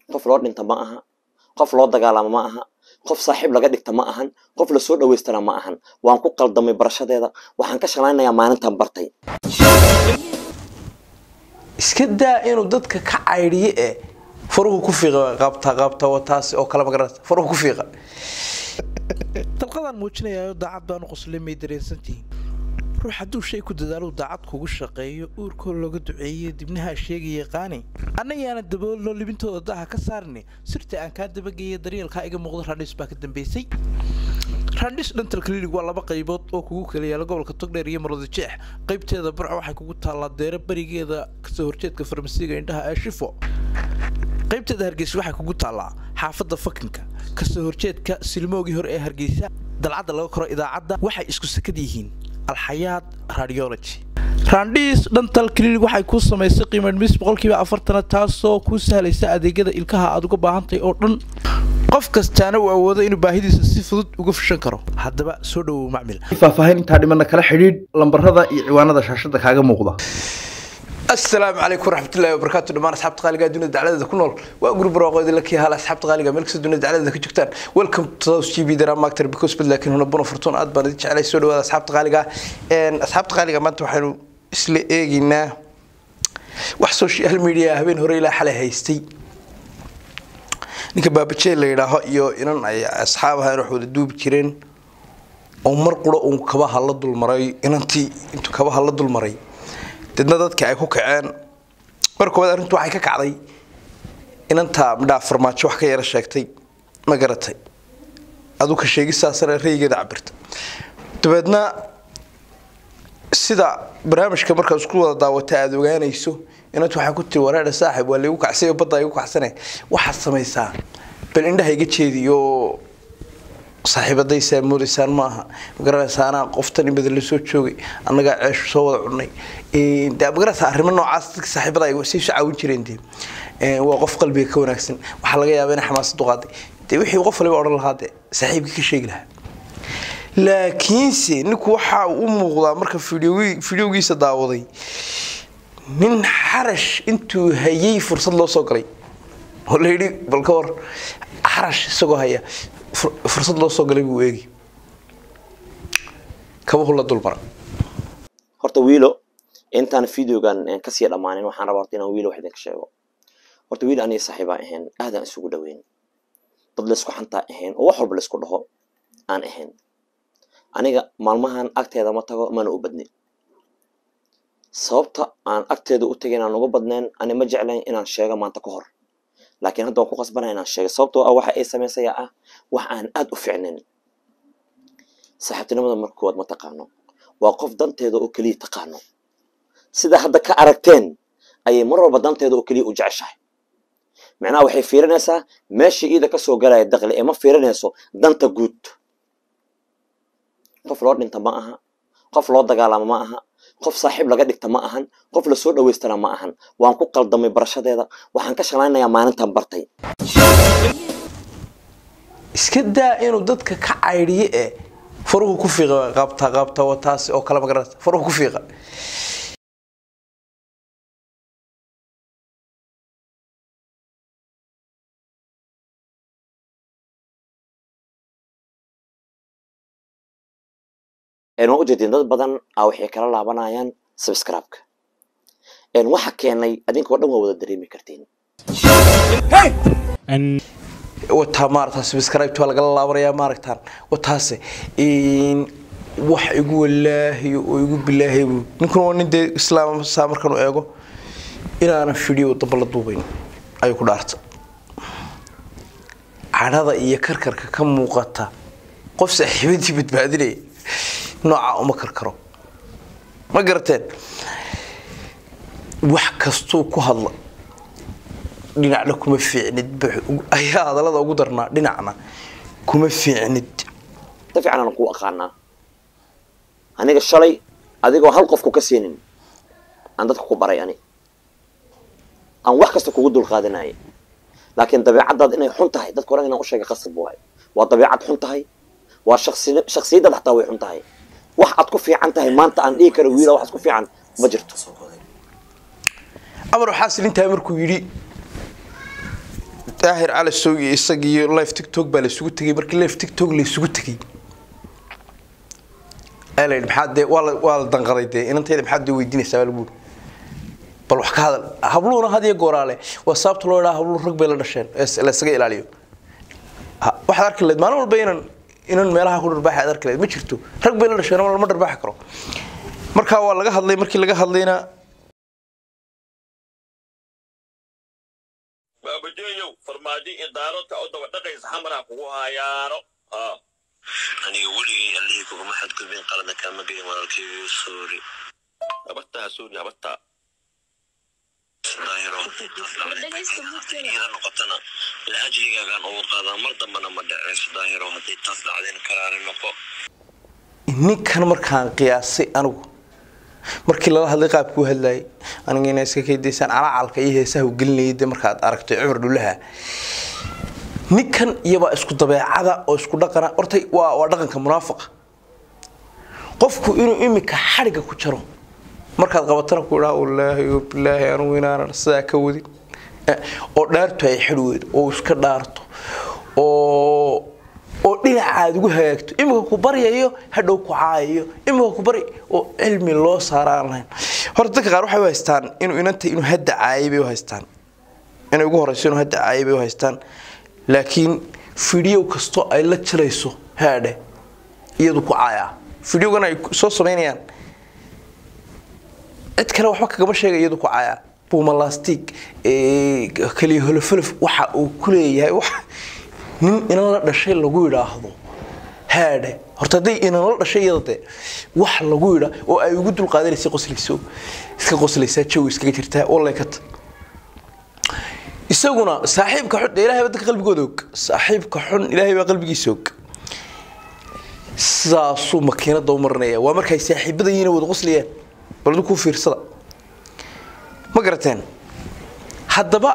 qof loo dhinta ma aha qof loo dagaalamo ma aha qof saaxiib laga dhigta ma ahan qof lasoo dhaweystana ma ahan waan ku qaldamay barashadeeda waxaan ka shalaynayaa maalintan bartay iska daa inuu dadka ka caydhiyo ee faruhu ku fiiqa qabta qabta wataas oo kale magarata faruhu ku fiiqa dalqadaan muujinayayo daacad baanu qoslay may dareensantihiin ruux hadduu shay ku dadaaluu daacad kugu shaqeeyo uurkoo looga duceeyo dibnaha sheegaya qaani annayaana daboolno libintooda daha ka saarni sirta aan kaa dabageeya daryeelkaa iga muuqda randhis baa ka dambeysay randhis dental clinic waa laba qaybood oo kugu kala yaala gobolka togdheer iyo marwada jeex qaybteeda burca waxay kugu taallaa deero berigeeda kasoo horjeedka farmasiga indhaha ee shifo qaybteeda hargeysa waxay kugu taallaa xaafadda fakinka kasoo horjeedka silmoogii hore ee hargeysa dalcadda laga koro idaacadda waxay isku sakad yihiin alxayaad radiology randhiis dhantal clinic waxay kuu samaysay qiimo dhimis boqolkiiba afartana taasoo kuu sahlaysa adeegyada ilkaha aad uga baahantahay oo dhan qof kastaana uu awoodo inuu baahidiisa si fudud uga fushan karo haddaba soo dhowow macmil faahfaahin intaa dhimana kala xidhiidh lambarada iyo ciwaanada shaashada kaaga muuqda السلام عليكم ورحمة الله وبركاته دمان أصحاب تقالي قاعدين الدعالة ذا كنول وأقول بروقو ذي لك هلا أصحاب تقالي قاعد ملك سدون الدعالة ذا كجكتان ويلكم تو جي بي درام أكتر بكوس بد لكن هنا بنا فرتون أد بنا على سود وهذا أصحاب تقالي قاعد إن أصحاب تقالي قاعد ما أنتم حلو إسلي إيجينا wax social media habeen hore ilaa xalay haystay ninka baabajee la yidhaaho iyo inan ay asxaab ahaan wax wada duubi jireen oo mar qura uun kabaha la dulmaray inantii intuu kabaha la dulmaray dadna dadka ay ku kaceen mar koowaad arrintu waxay ka kacday inantaa midhaa farmaajo wax ka yara sheegtay ma garatay aduu ka sheegisaasana raygeeda cabirta dabeedna sida barnaamijka markaad isku wada daawata aada ogaanayso inantu waxay ku tiri wareedha saaxib waa laygu kacsay badda igu kacsane waxaad samaysaa bal indhaha iga jeediyo saaxiibadaysaa moodaysaan ma aha magaranaysa anaa qoftan imada la soo joogay annagaa ceeshu soo wada cunay de magaranaysa arrimo noocaas dadka saaxiibada ay say soo caawin jireen de waa qof qalbiga ka wanaagsan waxaa laga yaabaa inay xamaasad u qaaday de wixii qof waliba odhan lahaa de saaxiibkii ka sheegi lahaa laakiinse ninku waxa uu u muuqdaa marka fideogiisa daawaday nin xarash intuu hayay fursad loo soo galay oo la yidhi bal ka war xarash isagoo haya fursad loo soo galay buu eegi kabuhu la dulmara horta wiilo intaan videogan kasii dhammaanin waxaan rabaa horta inaan wiilo wax idinka sheego horta wiil aniga saaxiibaa ahayn aadaan isugu dhaweyn dad laysku xantaa ahayn oo wax walba laysku dhaho aan ahayn aniga maalmahan agteeda ma tago mana u badnin sababta aan agteeda u tagay inaan uga badnayn ani ma jeclayn inaan sheego maanta ka hor laakiin hadda waan ku qasbanaya inaan sheego sababtoo ah waxa ay samaysaya ah wax aan aada u ficnayn saaxiibtinimada marka koowaad ma taqaano waa qof danteeda oo keliya taqaano sida hadda ka aragteen ayay mar walba danteeda oo keliya u jeceshahay macnaha waxay fiirinaysaa meesha iida kasoo galaya daqli ee ma fiirinayso danta guud qof loo dhinta ma aha qof loo dagaalamo ma aha qof saaxiib laga dhigta ma ahan qof lasoo dhaweystana ma ahan waan ku qaldamay barashadeeda waxaan ka shalaynayaa maalintan bartay iska daa inuu dadka ka caydhiyo ee faruhu ku fiiqa qabta qabta wataas oo kale magarata faruhu ku fiiqa waan ujeedin dad badan a waxay kala laabanayaan subscribe-ka waxa keenay adinkoo dhan waa wada dareemi kartiin wataa maarata subscribe waa lagala laabanayaa maaragtaan wataase wax igu walaahiyo oo igu bilaahiyo ninkuna waa nin dee islaam saa markaan u eego inaanan fidhiyo damba la duubayn ayuu ku dhaarta cadhada iyo karkarka ka muuqata qof saaxiibadii badbaadinaya noocaa uma karkaro ma garateen wax kastuu ku hadla dhinacna kuma fiicnid ayaa hadallada ugu darnaa dhinacna kuma fiicnid si fiican aan ku aqaanaa aniga shalay adigoo hal qofku ka siinin aan dadka ku baray ani aan wax kasta kugu dulqaadanayay laakiin dabeecaddaad inay xun tahay dadka oran inaan u sheegay qasab waay waa dabeecad xun tahay waa shaksiyaddaad xataa way xun tahay wax aad ku fiican tahay maanta aan dhihi karo wiila waxaad ku fiican ma jirto amar waxaa silintahay markuu yidhi daahir cali sow iyo isagiiyo live tiktok baa la isugu tegay markii live tiktok la isugu tegay ayaa la yidhi maxaa dee waa la waa la danqaday dee inantayda maxaad dee weydiinaysaa baa lagu yidhi bal wax ka hadal habluhuna had iyo gooraale waa sababta loo idhaha habluhu rag bay la dhasheen ee la isaga ilaaliyo Ha, waxaad arki lahayd maalin walba inan inan meelaha ku dharbaaxa aad arki lahayd ma jirto rag bay la dhasheen ama lama dharbaaxi karo marka waa laga hadlay markii laga hadlayna baabajeeyow farmaajo iyo daaroodka u daba dhaqaysa xamara kugu hayaano aniga weligay allihii kuguma xadgudbin qalada kaama gelin walaalkaygiyo soori habataa suuri habataa daahiro iyada noqotana laajligaagaan ugu qaadaa mar dambana ma dhaceyso daahiro haddii taas dhacdeen karaari noqo ninkan markaan qiyaasay anigu markii lala hadlay qaabkuu hadlayay aniga inay iska kaydaysaan calacalka iyo heesaha u gelinayay dee markaad aragtay cumar dhulaha ninkan iyabaa isku dabeecada oo isku dhaqana hortay waa waa dhaqanka munaafiqa qofku inuu imika xadhiga ku jaro markaad qabatana ku idhaa wallaahi oo bilaahi anugu inaanan sidaa ka wadin Eh, oo dhaartu ay xidhi weydo oo iska dhaarto oo oo dhinacaad ugu hagaagto imika ku baryayo hadhow ku caayayo imika ku barya oo cilmi loo saaraan lahayn horta dadka qaar waxay u haystaan inuu inanta inuu hadda caayay bay u haystaan inay ugu horeyso inuu hadda caayay bay u haystaan laakiin fidhiyow kastoo ay la jilayso haadhe iyadu ku caayaa fidhiyowgan ay soo samaynayaan cid kale waxba kagama sheega iyadu ku caayaa buumalastig kaliya holofolof waxa uu ku leeyahay wax nin inan la dhashay lagu yidhaahdo haadhe horta hadday inan la dhashay iyada dee wax lagu yidhaa oo ay ugu dulqaadanaysa qoslayso iska qoslaysaa jawi iskaga jirtaa oo leekata isaguna saaxiibka xun dee ilahay baa dadka qalbigooda og saaxiibka xun ilaahay baa qalbigiisa og sidaasuu makiinada u marinaya waa markay saaxiibada yihiin wada qoslayaan bal aduu kuu fiirsada ma garateen haddaba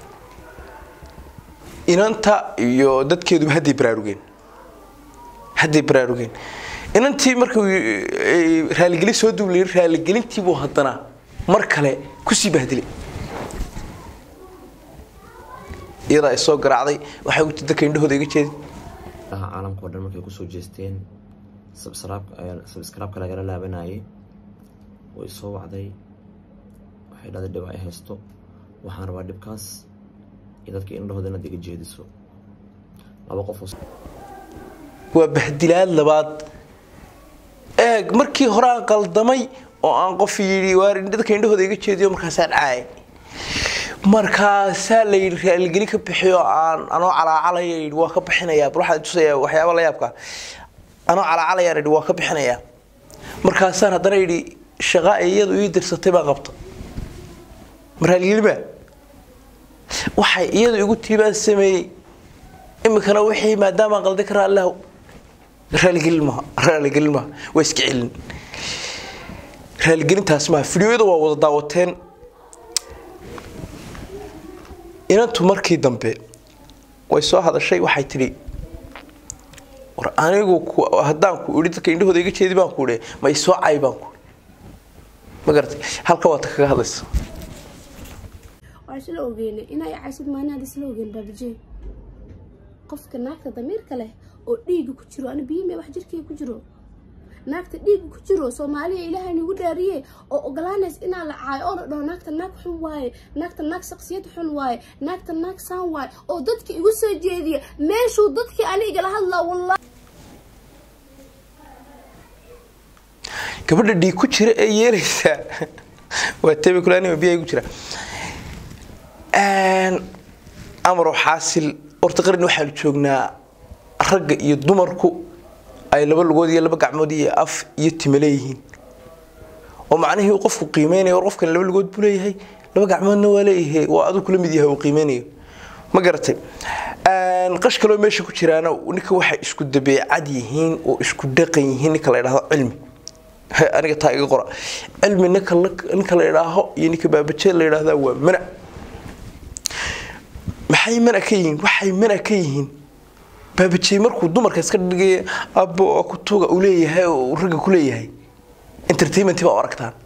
inanta iyo dadkeeduba hadday baraarugeen hadday baraarugeen inantii markuu ay raaligelin soo duulayay raaligelintiibuu haddana mar kale kusii bahdilay iyadaa ay soo garaacday waxay uti dadka indhahooda iga jeedin daha caalamka oo dhan markay kusoo jeesteen sabskraibka lagala laabanayay way soo wacday waxay dhahday dhib ay haysto waxaan rabaa dhibkaas iyo dadka indhahooda inaad iga jeediso laba qof oo waa bahdilaad labaad eeg markii hore aan qaldamay oo aan qof yidhi waar dadka indhahooda iga jeediyo markaasaan caayay markaasaa la yidhi raaligeli ka bixiyo aan anoo calaacalaya yidhi waa ka bixinayaa bal waxaan tusayaa waxyaaba la yaabka anoo calaacalayaan yidhi waa ka bixinayaa markaasaan haddana yidhi shaqa ay iyadu ii dirsatay baa qabta ma raaligelima waxay iyadu igu tiibaan sameeyey imikana wixii maadaama qalday ka raallahu raaligelin maha raaligelin maha waa iska celin raaligelintaas maha fidiyoyada waa wada daawateen inantu markii dambe way soo hadashay waxay tidhi war anigu haddaan ku idhi dadka indhahooda iga jeedi baan ku idhi ma isoo cay baan ku ma garatay halka waad kaga hadlaysa waa isla ogeynay inay caysid maanaad isla ogeyn baabajee qofka naagta damiirka leh oo dhiiga ku jiro ani biyime wax jirkeyga ku jiro naagta dhiiga ku jiro soomaaliya ilaahay nagu dhaariye oo ogolaanays inaa la caayo oo la dhaho naagta naag xun waaye naagta naag shaksiyad xun waaye naagta naag saan waaye oo dadka igu soo jeediya meeshuu dadkii ani igala hadlaa wallahi gabadha dhiig ku jira ee yeelaysaa waa tebe kulaanima biyaa ku jira amaro xaasil horta qaran waxaanu joognaa ragga iyo dumarku ay laba lugood iyo laba gacmood iyo af iyo time leeyihiin oo macnihii uu qofku qiimeynaya war qofkan laba lugood buu leeyahay laba gacmoodna waa leeyahay waa aduu kula mid yahay uu qiimeynayo ma garatay qash kaloo meesha ku jiraana ninka waxay isku dabeecad yihiin oo isku dhaqan yihiin ninka la idhahdo cilmi aniga taa iga qora cilmi ninka ninka la idhaaho iyo ninka baabajeed la idhahdaa waa mana maxay mana ka yihiin waxay mana ka yihiin baabajey markuu dumarka iska dhigaya abo kutuga uu leeyahay oo ragga ku leeyahay entertainment baa u aragtaan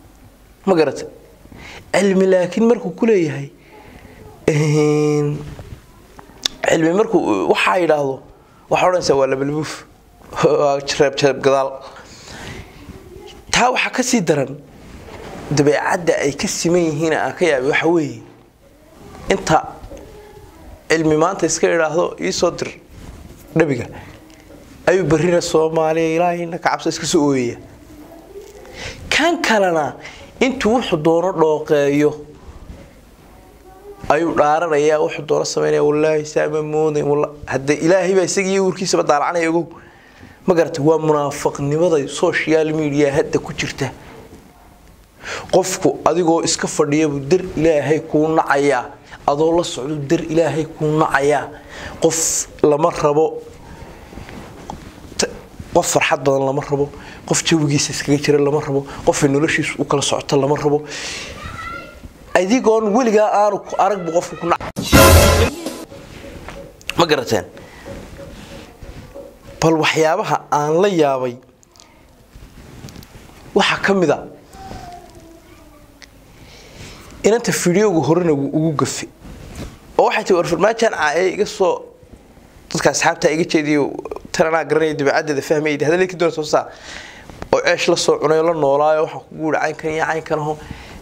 ma garata cilmi laakiin markuu ku leeyahay cilmi markuu waxaa yidhaahdo waxaa odhanaysaa waa labalbuuf waa jareeb jareeb gadaal taa waxaa ka sii daran dabeecadda ay ka siman yihiin aan ka yaabay waxa weeye inta cilmi maanta iska idhaahdo iisoo dir dhabiga ayuu barrina soomaaliya ilaahayna ka cabso iska soo ooyaya kan kalena intuu wuxuu doono dhooqeeyo ayuu dhaaranayaa wuxuu doono samaynaya wallaahi saama mooday hadda ilaahay baa isagii uurkiisaba daalacanaya ogow ma garatay waa munaafaqnimada social media hadda ku jirta qofku adigoo iska fadhiyabuu dar ilaahay kuu nacayaa adoo la socdo dar ilaahay kuu nacayaa qof lama rabo qof farxad badan lama rabo qof jawigiisa iskaga jira lama rabo qofay noloshiisu u kala socota lama rabo adigoon weligaa aanu aragbu qofka ku nac ma garateen bal waxyaabaha aan la yaabay waxaa ka mid a inanta fideoga horena wuu ugu gafe oo waxay tii war farmaajaan caaye iga soo dadka asxaabta iga jeediyo tananaa garanaya dabeecaddeeda fahmayda hadalay ka doona soo saa oo ceesh la soo cunay la noolaayo waxaa kugu yihi caynkan iyo caynkan aho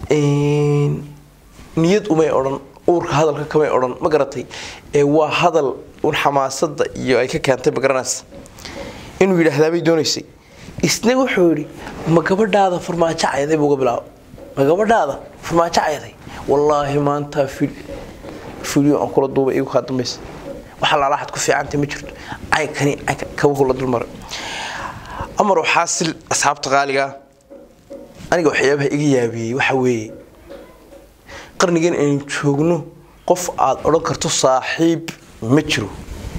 niyad umay odhan uurka hadalka kamay odhan ma garatay ee waa hadal un xamaasada iyo ay ka keentay ma garanaysa inuu yidhaahdaabay doonaysay isna wuxuu yidhi ma gabadhaada farmaajo cayday buuga bilaabo ma gabadhaada farmaajo cayday wallaahi maanta filyo aan kula duubay igu kaa dambaysa waxa laalaxad ku fiicantay ma jirto caynkani caynka kabuhu la dulmaray amar xaasil asxaabta qaaliga aniga waxyaabaha iga yaabiyey waxa weeye qarnigan aynu joogno qof aada odhan karto saaxiib ma jiro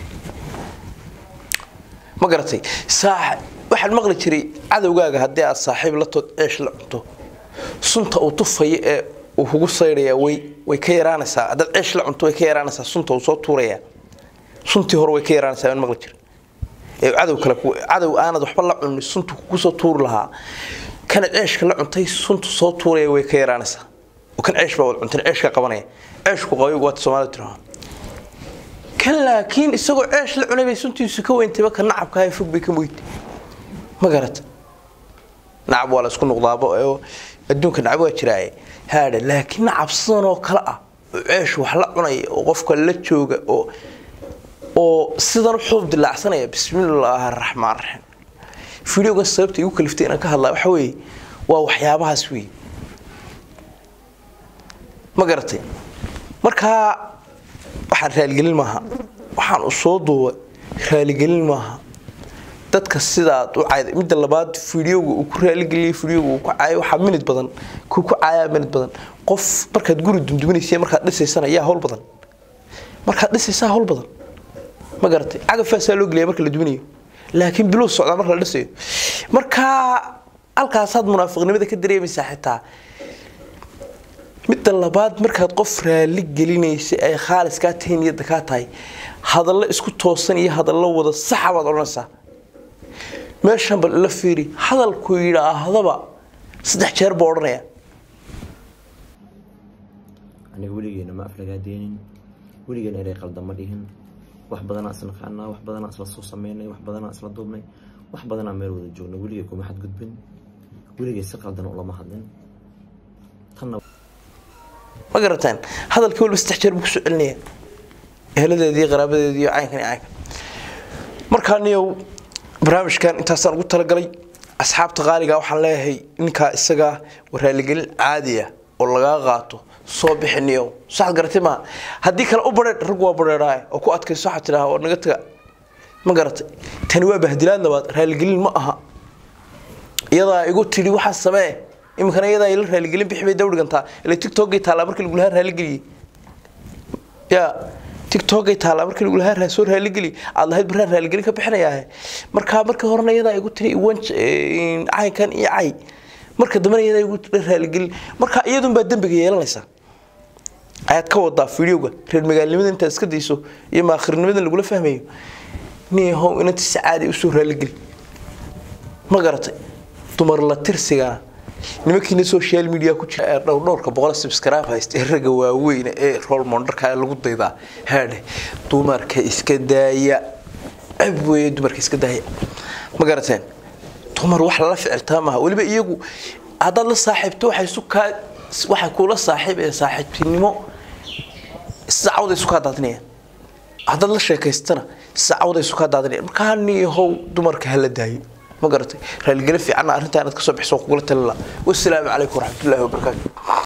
ma garatay waxaan maqli jiray cadowgaaga haddii aad saaxiib la tood ceesh la cunto sunta uu tufayo ee uu kugu saydhaya way way ka yaraanaysaa haddaad ceesh la cunto way ka yaraanaysaa sunta uu soo tuurayaa suntii hore way ka yaraanaysaa aan maqli jiray ee cadow kale cadow aanad waxba la cunin suntu kugu soo tuuri lahaa kana ceeshka la cuntay suntu soo tuuraya way ka yaraanaysaa oo kan ceesh baa wad cuntan ceeshka qabanaya ceeshku qabay waata soomaalida tiraha kan laakiin isagoo ceesh la cunay bay suntiisu ka weyntayba ka nacabka hay fog bay ka moytay ma garata nacab waa la isku noqdaaba oo adduunka nacab waa jiraaye haadha laakiin nacab sidan oo kale ah oo ceesh wax la cunaya oo qofka la jooga oo oo sidan u xuub dilaacsanaya bismillaahi araxmaan raxiim fideogan sababta igu kaliftay inaan ka hadlaa waxa weeye waa waxyaabahaas weeye ma garatay markaa waxaan raaligelin maaha waxaan u soo duubay raaligelin maaha dadka sidaad u cayday midda labaad fideoga uu ku raaligeliyay fideoga uu ku caayo waxaa minid badan kuu ku caayaa minid badan qof markaad guri dumduminaysa markaad dhisaysana yaa hawl badan markaad dhisaysaa hawl badan ma garatay cagafaasaa loo gelaya marka la duminayo laakiin bilow socdaa marka la dhisayo markaa halkaasaad munaafiqnimada ka dareemaysaa xitaa midda labaad markaad qof raali gelinaysa ay khaalis kaa tahay niyadda kaa tahay hadallo isku toosan iyo hadallo wada saxa baad odhanaysaa meeshan bal ila fiiri hadalku yidhaahdaba saddex jeer buu odhanaya aniga weligeena ma aflagaadeenin weligeena erey qaldama dhihin wax badanaa isla qaanaa wax badanaa isla soo sameynay wax badanaa isla duubnay wax badanaa meel wada joogna weligay kuma xadgudbin weligay si qaldan ulama hadlin tanna ma garataan hadalkii walba saddex jeer buu kusoo celinaya eheladeedii qaraabadeedii iyo caynkan iyo caynkan markaa niyow barnaamijkan intaasaan ugu talagalay asxaabta qaaliga waxaan leeyahay ninkaa isagaa waraaligelin caadiya oo lagaa qaato soo bixi niyow saxad garatay maaha haddii kale u badheedh rag waa badheedhaay oo ku adkayso waxaad tidhaha oo naga taga ma garatay tani waa bahdilaad labaad raaligelin ma aha iyadaa igu tidhi waxaa samee iminkana iyadaa ila raaligelin bixi bay dawdhigantaa ila tiktokgay taallaa markii lagu lahaa raaligeliyey ya tiktokgay taallaa markii lagu lahaa soo raaligeli aad lahayd baraan raaligelin ka bixinayaahe markaa markii horena iyadaa igu tiri wan caynkan iyo cay marka dambena iyadaa igu tiri raaligelin marka iyadunbaa dembiga yeelanaysaa ayaad ka wadaa fideoga reer magaalnimada intaad iska dayso iyo maakhirnimadan lagula fahmayo niyahow inantiisa caadi usoo raaligeli ma garatay dumar la tirsigana nimankiina social media ku jira ee dhowr dhowrka boqol subscribe haysta ee ragga waaweyn ee role modelka lagu daydaa haadhe dumarka iska daaya ceb weeye dumarka iska daaya ma garateen dumar wax lala ficiltaa maaha weliba iyagu haddaad la saaxiibto waxay isu kaa waxay kula saaxiibeen saaxiibtinimo sacawda isu kaa daadinayaan haddaad la sheekaystana sacawda isu kaa daadinayaan markaa niyahow dumarka hala daayo ma garatay raaligeli fiicanna arrintaa inaad kasoo bixiso kugula talila wasalaamu calaykum waraxmatullaahi wabarakaatu